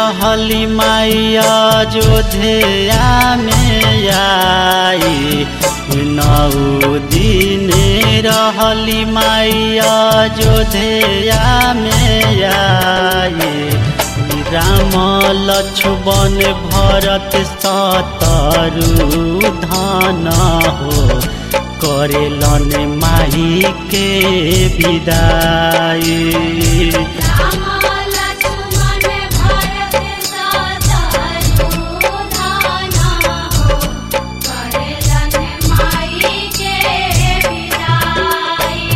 रहली माइया जोधेया में आई नौ दिन रहली माइया जोधेया में आई राम लक्ष्मण भरत सतरु धन हो करेलन माही के विदाई राम लक्ष्मण भरत शत्रुघ्न हो करेलन माई के विदाई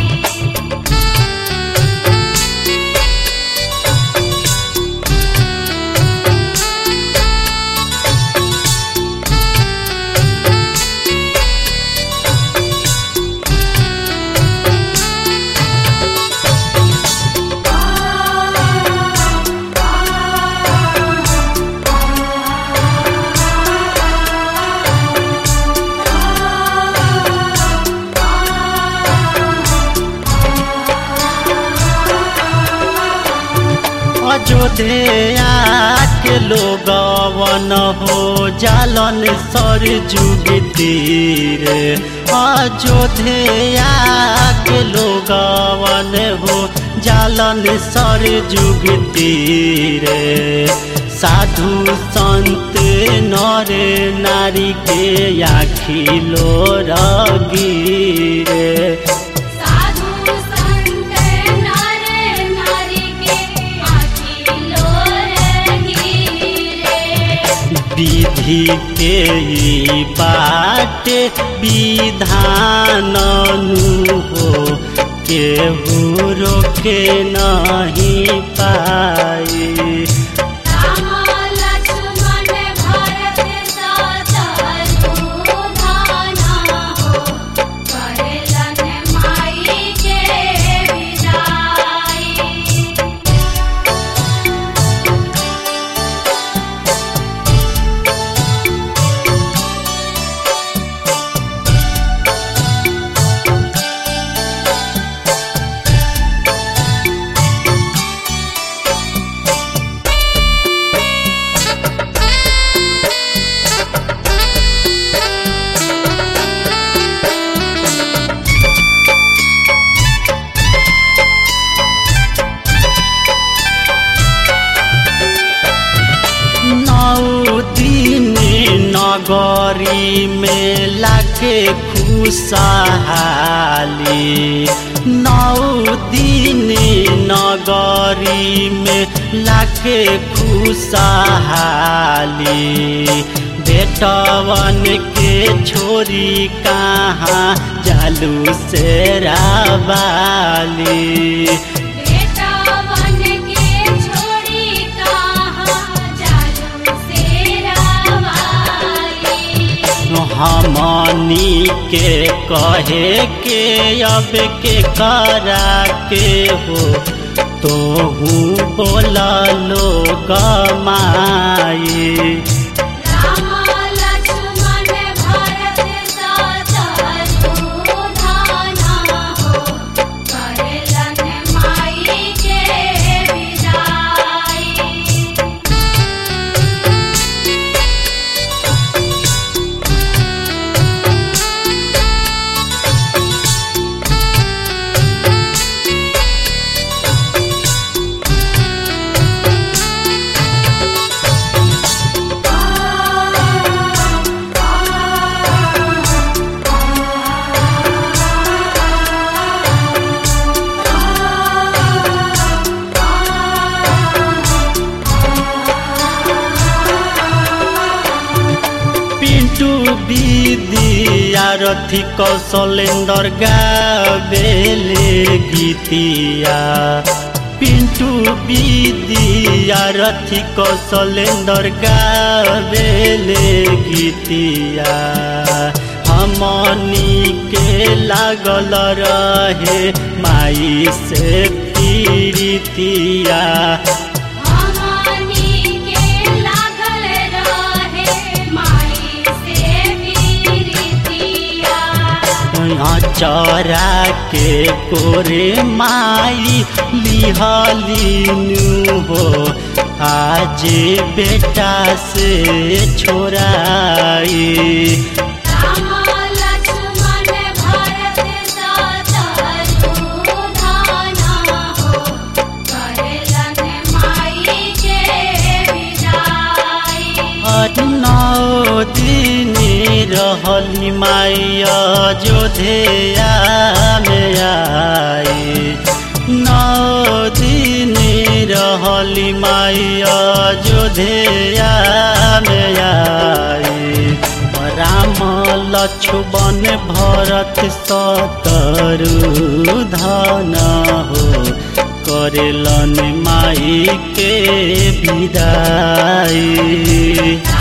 अयोध्या के लोगवन हो जालन सर जुग तीर अयोध्या के लोगवन हो जालन सर जुग तीर साधु संत नर नारी के आखिलो रगीरे साधु संत नर नारी के अखिलो गिरे विधि के ई बाटे विधान हो केहू रोके नहीं पाई राम लक्ष्मण भरत शत्रुघ्न हो करेलन माई के विदाई नौ दिन नगरी में लाके खुशहाली नौ दिन नगरी में लाके खुशहाली बेटवन के छोरी कहाँ जालू से रावाली बेटा बन के छोड़ी कहाँ जालू से रावाली हमनी के कहे के अब के करा के हो तोहू बोला लोग माई राम लक्ष्मण भरत शत्रुघ्न हो करेलन माई के विदाई पिंटू विद्यारथी कौशलेंदर गावेले गीतिया पिंटू विद्यारथी कौशलेंदर गावेले गीतिया हमनी के लागल रहे माई से पीड़ितिया हमनी के लागल रहे माई से पीरितिया चरा के कोरे माई लिहलीनु हो आज बेटा से छोड़ाई राम लक्ष्मण भरत शत्रुघ्न हो करेलन माई के विदाई नौ दिन रहली माई अयोध्या में आई नौ दिन रहली माई अयोध्या में आई राम लक्ष्मण भरत शत्रुधन हो करेलन माई के विदाई